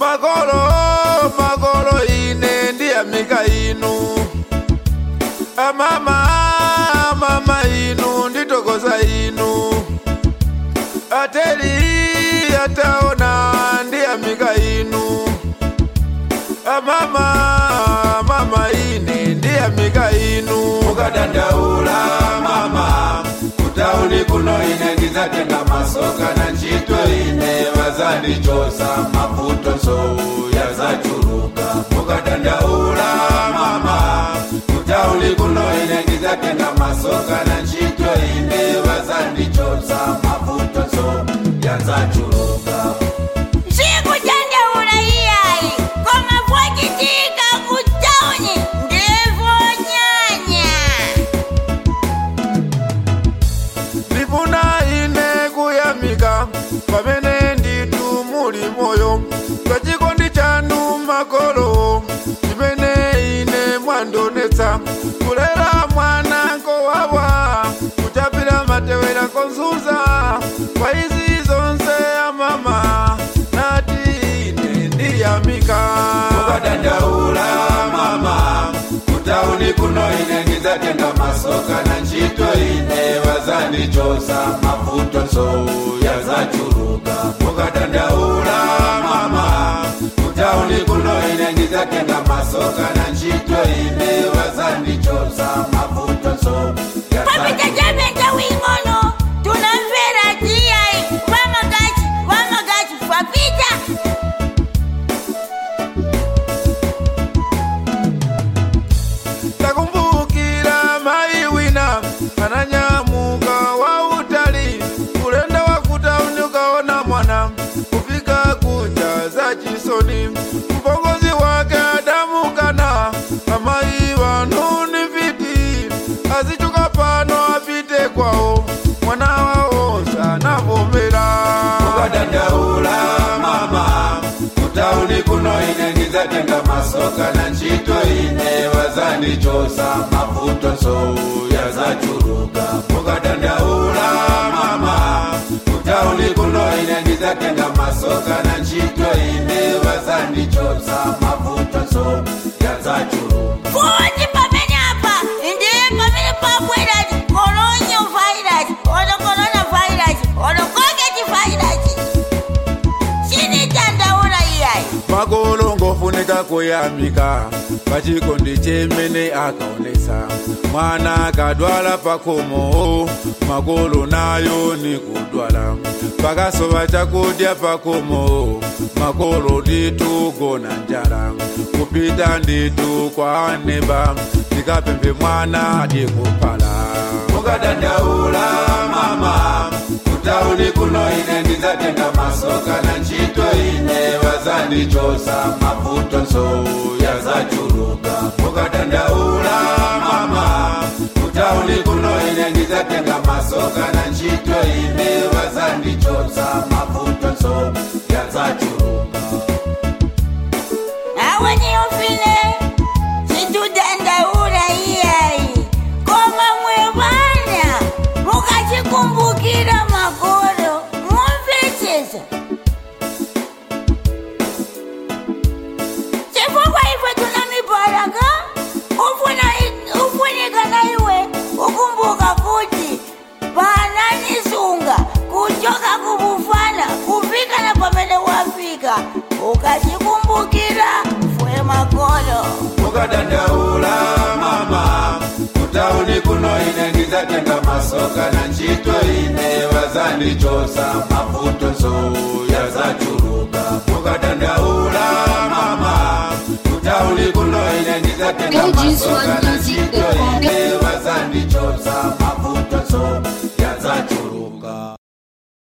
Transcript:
makolo makolo ine ndiyamika inu amama mama inu nditokoza inu ateli ataona ndiyamika inu amama mama ine ndiyamika inu mukadandaula mama kutauni kuno ine ndizatenga masoka na ntchito ine vazandichosa mavuto nsou yazachuluka mukadandaula mama kutauni kuno ine ndizatenga masoka na ntchito ine vazandichosa mavuto nsou yazachuluka Sikujandaula iyayi koma vochitika kutauni ndivyo nyanya ndifuna ine kuyamika pamene nditu muli moyo pachikondi chanu makolo chimene ine mwandionetsa kulera mwana nkowawa kuchapira matewera konzuza kwa izi zonse amama nati ine ndiyamika mukadandaula mama kutauni kuno ine ndizatenga masoka na ntchito ine vazandichosa mavuto nsou yazachuluka mukadandaula mama kutauni kuno ine ndizatenga masoka na ntchito ine vazandichosa mavuto nsou papita chapeta wing'ono tunamvera tiyayi vamagachi vamagachi papita takumbukira mai wina ananyamuka wa utali ulenda wa kutauni ukaona mwana kufika kunja za chisoni mpongozi wake adamukana amai vanu ni viti azichuka pano apite kwawo mwana wawo sanavomera ukadandaula mama kutauni kuno ine ndizatenga masoka na ntchito ine vazandichosa mavuto nsou yazachuluka mukadandaula mama kutauni kuno ine ndizatenga masoka na ntchito ine vazandichosa mavuto nsou yazachuluka futi pamene apa ndiye pamene pabwerati kolonyo vairasi ono korona vairasi ono koketi vairasi chinitandaula iyayi makolo ngofunika kuyamika pachikondi chemene akaonesa mwana akadwala pakomo makolo nayo ni kudwala pakasova chakudya pakomo makolo nditu gona njala kupita nditu kwa aneba ndikapembe mwana adikupala mukadandaula mama kutauni kuno ine ndizatenga masoka na ntchito ine vazandichosa mavuto nsou yazachuluka mukadandaula mama kutauni kuno ine ndizatenga masoka na ntchito ine vazandichosa mavuto nsou yazachuluka awe niyofile situdandaula iyayi koma mwevana mukachikumbukira makolo mumvetsesa chifukwa ife tuna mibaraka ufuna ufunika na iwe ukumbuka kuti pananisunga kuchoka kubufana kufika na pamene wafika ukachikumbukira fwe makolo mukadandaula mama kutauni kuno ine ndizatenga masoka na ntchito ine vazandichosa mavuto nsou yazachuluka mukadandaula mama kutauni kuno ine ndizatenga masoka na ntchito ine vazandichosa mavuto nsou yazachuluka